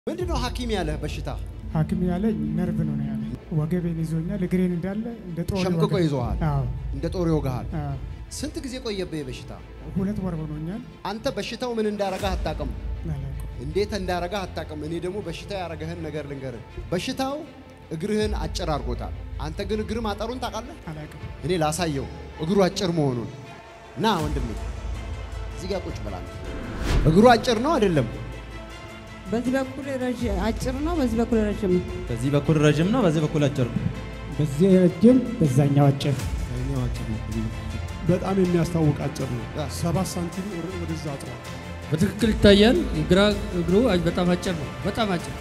ምንድን ነው ሐኪም ያለህ በሽታ? ሐኪም ያለኝ ነርቭ ነው ነው ያለኝ። ወገቤን ይዞኛል። እግሬን እንዳለ እንደ ጦር ሸምቅቆ ይወጋል። ይዞሃል፣ አዎ እንደ ጦር ይወጋሃል። አዎ። ስንት ጊዜ ቆየብህ በሽታ? ሁለት ወር ሆኖኛል። አንተ በሽታው ምን እንዳረጋህ አታውቅም፣ አላውቅም። እንዴት እንዳረጋህ አታውቅም። እኔ ደግሞ በሽታ ያረገህን ነገር ልንገርህ። በሽታው እግርህን አጭር አድርጎታል። አንተ ግን እግር ማጠሩን ታውቃለህ? አላውቅም። እኔ ላሳየው እግሩ አጭር መሆኑን። ና ወንድሜ እዚህ ጋር ቁጭ ብላ። እግሩ አጭር ነው አይደለም? በዚህ በኩል ረዥ- አጭር ነው፣ በዚህ በኩል ረዥም ነው። በዚህ በኩል ረጅም ነው፣ በዚህ በኩል አጭር ነው። በዚህ ረጅም፣ በዛኛው አጭር። ያኛው አጭር ነው። በጣም የሚያስታውቅ አጭር ነው። ያ። ሰባት ሳንቲም ወደ- ወደዛ አጥሯል። በትክክል ይታያል። ግራ እግሩ በጣም አጭር ነው። በጣም አጭር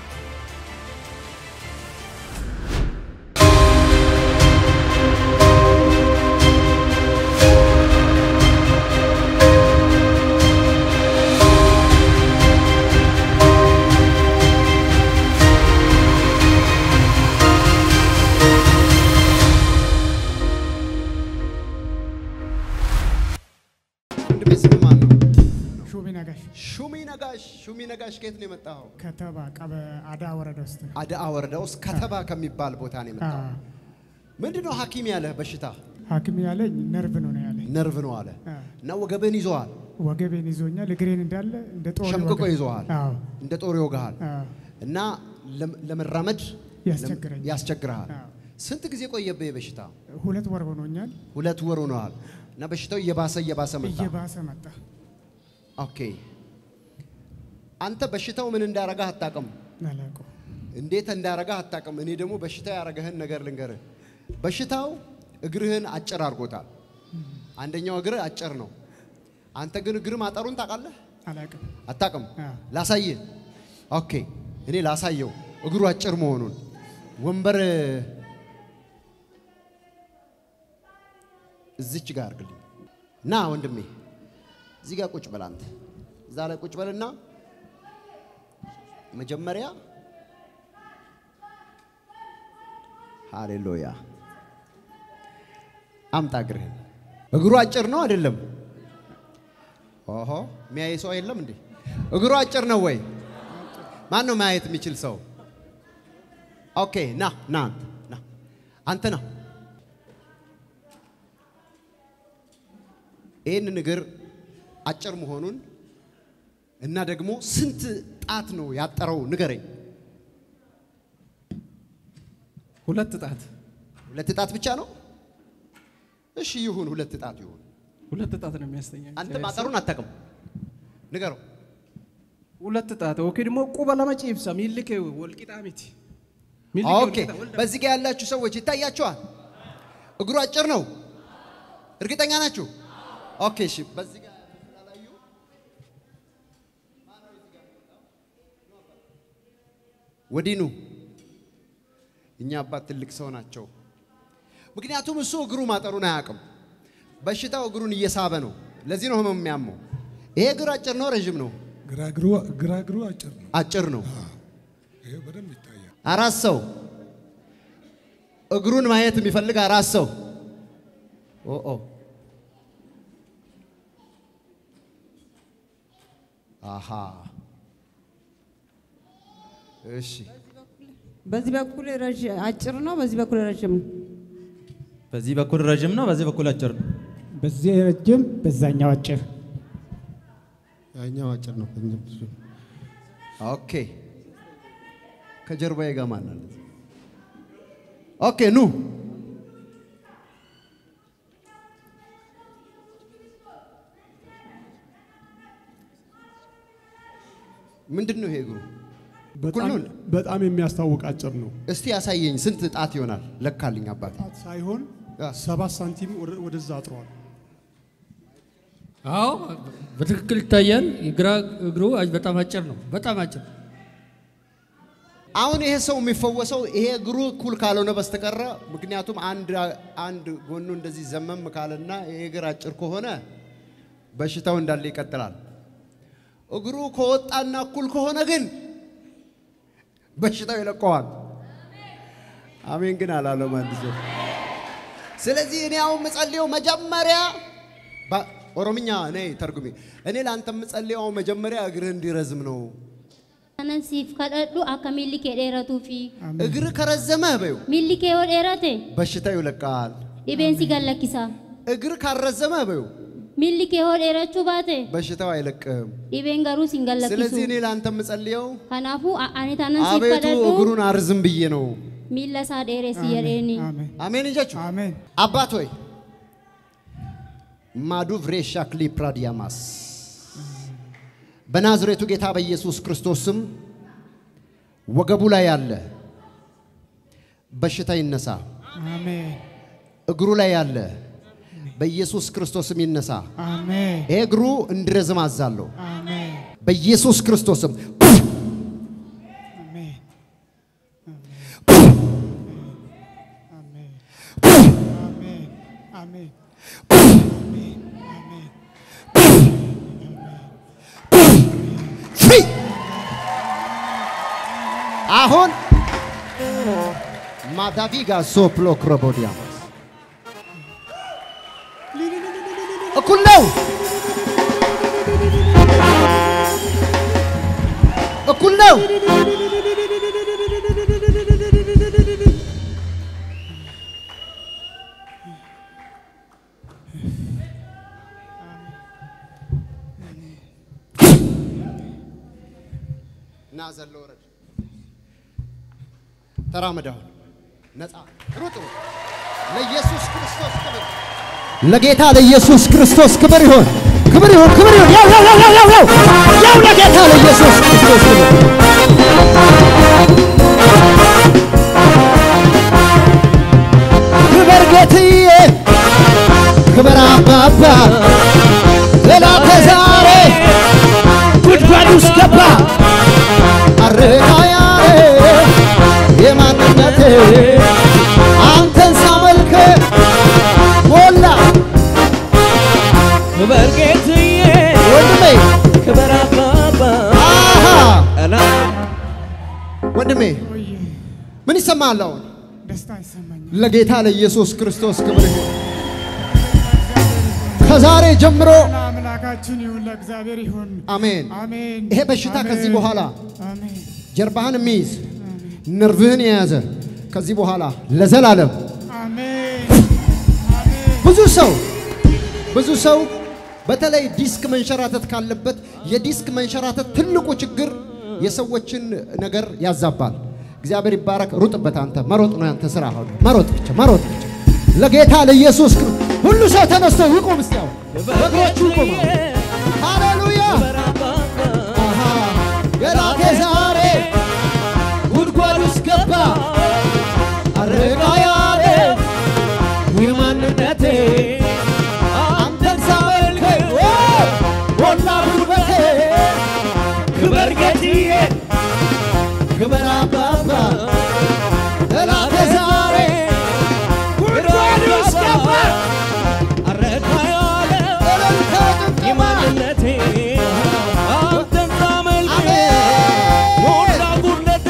ወንድሜ ስም ማን ነው? ሹቢ ነጋሽ ሹሚ ነጋሽ። ሹሚ ነጋሽ ከየት ነው የመጣኸው? ከተባ ቀበ አዳ ወረዳ ውስጥ ነው። አዳአ ወረዳ ውስጥ ከተባ ከሚባል ቦታ ነው የመጣኸው። አዎ። ምንድን ነው ሐኪም ያለህ በሽታ? ሐኪም ያለኝ ነርቭ ነው ነው ያለኝ። ነርቭ ነው አለ አዎ። እና ወገብን ይዞሃል፣ ወገቤን ይዞኛል። እግሬን እንዳለ እንደ ጦር ሸምቅቆ ይወጋል። ይዞሃል፣ አዎ እንደ ጦር ይወጋሃል አዎ። እና ለም- ለመራመድ ያስቸግረኛል። ያስቸግርሃል። አዎ። ስንት ጊዜ ቆየብህ በሽታ? ሁለት ወር ሆኖኛል። ሁለት ወር ሆነዋል እና በሽታው እየባሰ እየባሰ መጣ። እየባሰ መጣ። ኦኬ አንተ በሽታው ምን እንዳረጋህ አታውቅም፣ አላውቅም። እንዴት እንዳረጋህ አታውቅም። እኔ ደግሞ በሽታ ያረገህን ነገር ልንገርህ። በሽታው እግርህን አጭር አድርጎታል። አንደኛው እግርህ አጭር ነው። አንተ ግን እግር ማጠሩን ታውቃለህ? አላውቅም። አታውቅም? አዎ። ላሳይህ። ኦኬ እኔ ላሳየው እግሩ አጭር መሆኑን። ወንበር እዚች ጋር አድርግልኝ። ና ወንድሜ እዚህ ጋር ቁጭ በል አንተ። እዛ ላይ ቁጭ በልና መጀመሪያ ሃሌሉያ አምጣ እግርህን። እግሩ አጭር ነው አይደለም? ኦሆ የሚያይ ሰው የለም እንዴ? እግሩ አጭር ነው ወይ? ማን ነው ማየት የሚችል ሰው? ኦኬ ና ና አንተ ና አንተ ና ይህንን እግር አጭር መሆኑን እና ደግሞ ስንት ጣት ነው ያጠረው ንገረኝ። ሁለት ጣት ሁለት ጣት ብቻ ነው? እሺ ይሁን፣ ሁለት ጣት ይሁን። ሁለት ጣት ነው የሚያስተኛው። አንተ ማጠሩን አታውቅም፣ ንገረው። ሁለት ጣት ኦኬ። ደግሞ ቁበ ለመጪ ይብሳ ሚልክ ወልቂጣ ሚቲ ኦኬ፣ በዚህ ጋር ያላችሁ ሰዎች ይታያችኋል። እግሩ አጭር ነው፣ እርግጠኛ ናችሁ? ኦኬ፣ እሺ። በዚህ ጋር ስላላዩ ወዲህ ኑ። እኛ አባት ትልቅ ሰው ናቸው። ምክንያቱም እሱ እግሩ ማጠሩን አያውቅም። በሽታው እግሩን እየሳበ ነው። ለዚህ ነው ህመም የሚያመው። ይሄ እግር አጭር ነው፣ ረዥም ነው? ግራግሩ ግራግሩ አጭር ነው። አጭር ነው። ይሄ በደንብ ይታያል። አራት ሰው እግሩን ማየት የሚፈልግ አራት ሰው ኦ አሃ እሺ በዚህ በኩል ረዥ- አጭር ነው፣ በዚህ በኩል ረዥም ነው። በዚህ በኩል ረጅም ነው፣ በዚህ በኩል አጭር ነው። በዚህ ረጅም፣ በዛኛው አጭር። ያኛው አጭር ነው። ኦኬ ከጀርባዬ ጋር ማን አለ ኦኬ ኑ ምንድን ነው ይሄ እግሩ በጣም ሁሉን? በጣም የሚያስታውቅ አጭር ነው። እስቲ ያሳየኝ ስንት ጣት ይሆናል ለካልኝ አባት ጣት ሳይሆን ያ። ሰባት ሳንቲም ወደ- ወደዛ አጥሯል። አዎ በትክክል ይታያል። ግራ እግሩ በጣም አጭር ነው። በጣም አጭር አሁን ይሄ ሰው የሚፈወሰው ይሄ እግሩ እኩል ካልሆነ በስተቀረ ምክንያቱም አንድ አንድ ጎኑ እንደዚህ ዘመም ካለና ይሄ እግር አጭር ከሆነ በሽታው እንዳለ ይቀጥላል። እግሩ ከወጣና እኩል ከሆነ ግን በሽታው ይለቀዋል። አሜን ግን አላለም አንድ ሰው። ስለዚህ እኔ አሁን የምጸልየው መጀመሪያ ኦሮምኛ እኔ ተርጉሜ እኔ ለአንተ የምጸልየው መጀመሪያ እግርህ እንዲረዝም ነው። kanan siif kadhadhu akka miilli kee dheeratuu fi እግር ከረዘመ በዩ miilli kee yoo dheerate በሽታው ይለቃል። dhibeen si gallakkisa. እግር ካረዘመ በዩ Miilli kee yoo dheerachuu baate በሽታው አይለቅም። dhibeen garuu si hin ስለዚህ እኔ gallakkisu. ለአንተ የምጸልየው Kanaafuu a- ani tanan siif አቤቱ kadhadhu እግሩን አርዝም ብዬ ነው። miilla isaa dheeressi jedheeni. አሜን አሜን እንጀቹ አሜን አባት ሆይ ማዱቭ ሬሻክሊ ፕራዲያማስ በናዝሬቱ ጌታ በኢየሱስ ክርስቶስ ስም ወገቡ ላይ ያለ በሽታ ይነሳ። አሜን እግሩ ላይ ያለ በኢየሱስ ክርስቶስ ስም ይነሳ። አሜን ይሄ እግሩ እንዲረዝም አዛለሁ አሜን በኢየሱስ ክርስቶስ ስም። አሜን አሜን አሜን አሜን አሜን ፍሪ አሁን ማዳቪጋ ሶፕሎ ክሮቦዲያማስ እኩል ነው እኩል ነው። ና ዘሎ ወረድ ተራመድ። አሁን ነፃ ሩጥ ሩጥ። ለኢየሱስ ክርስቶስ ክብር ለጌታ ለኢየሱስ ክርስቶስ ክብር ይሁን፣ ክብር ይሁን፣ ክብር ይሁን። ያው ያው ያው ያው ያው ያው ለጌታ ለኢየሱስ ክርስቶስ ክብር ክብር ጌትዬ፣ ክብር አባባ ጠላቴ ዛሬ ጉድጓድ ውስጥ ገባ። አረጋያዬ የማንነቴ አንተን ሳመልክ ሞላ ክበር ጌትዬ ወንድሜ ክበር አባባ አሃ እና ወንድሜ ቆየ ምን ይሰማል አሁን? ደስታ ይሰማኛል ለጌታ ለኢየሱስ ክርስቶስ ክብር ይሁን። ከዛሬ ጀምሮ አምላካችን ይሁን ለእግዚአብሔር ይሁን አሜን። አሜን ይሄ በሽታ ከዚህ አሜን። በኋላ አሜን ጀርባህን የሚይዝ ነርቭህን የያዘ ከዚህ በኋላ ለዘላለም አሜን አሜን ብዙ ሰው ብዙ ሰው በተለይ ዲስክ መንሸራተት ካለበት የዲስክ መንሸራተት ትልቁ ችግር የሰዎችን ነገር ያዛባል። እግዚአብሔር ይባረክ። ሩጥበት። አንተ መሮጥ ነው ያንተ ስራ። አሁን መሮጥ ብቻ መሮጥ ብቻ ለጌታ ለኢየሱስ ክብር። ሁሉ ሰው ተነስቶ ይቆም። እስቲ አሁን በእግሮቹ ይቆም። ሃሌሉያ ክበር አባባ አሃ የላቴ ዛሬ ጉድጓድ ውስጥ ገባ አረጋ ያለ የማንነቴ አንተን ሳመልክ ሞላ ጉልበቴ ክበር ጌትዬ ክበር አባባ ጠላቴ ዛሬ ጉድጓድ ውስጥ ገባ አረካ ያለ እልልታ ጭብጨባ የማንነቴ አንተን ሳመልክ አሜን። ሞላ ጉድለቴ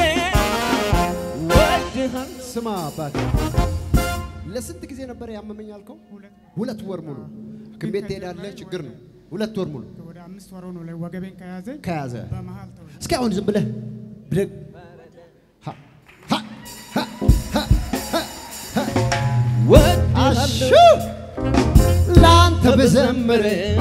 ወድሃል ስማ አባቴ ለስንት ጊዜ ነበር ያመመኝ አልከው? ሁለት ወር ሙሉ ሐኪም ቤት ትሄዳለህ፣ ችግር ነው። ሁለት ወር ሙሉ ወደ አምስት ወር ነው ላይ ወገቤን ከያዘኝ ከያዘ በመሀል ተው እስኪ አሁን ዝም ብለህ ብድግ ሀ፣ ሀ፣ ሀ፣ ሀ፣ ሀ፣ ሀ። አሹ ለአንተ ብዘምር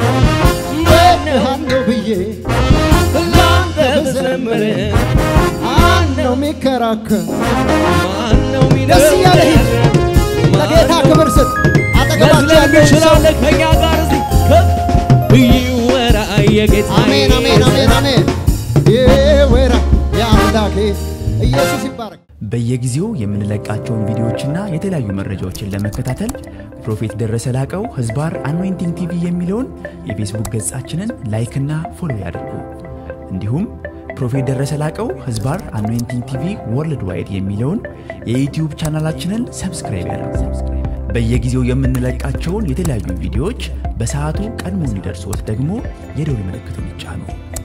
ወድሃለሁ ብዬ ለአንተ ብዘምር ማነው የሚከራከር? ማነው ደስ እያለ ሂድ። ለጌታ ክብር ስጥ። አጠገባቸው ያለው ሰው ይችላለ ከኛ ጋር እዚህ ከፍ ይወራ የጌታ አሜን አሜን አሜን አሜን። ይወራ የአምላኬ ኢየሱስ ይባረክ። በየጊዜው የምንለቃቸውን ቪዲዮዎችና የተለያዩ መረጃዎችን ለመከታተል ፕሮፌት ደረሰ ላቀው ህዝባር አኖይንቲንግ ቲቪ የሚለውን የፌስቡክ ገጻችንን ላይክና ፎሎ ያድርጉ። እንዲሁም ፕሮፌት ደረሰ ላቀው ህዝባር አኖይንቲንግ ቲቪ ወርልድ ዋይድ የሚለውን የዩትዩብ ቻናላችንን ሰብስክራይብ ያድርጉ። በየጊዜው የምንለቃቸውን የተለያዩ ቪዲዮዎች በሰዓቱ ቀድሞ እንዲደርሶት ደግሞ የደውል ምልክቱን ይጫኑ።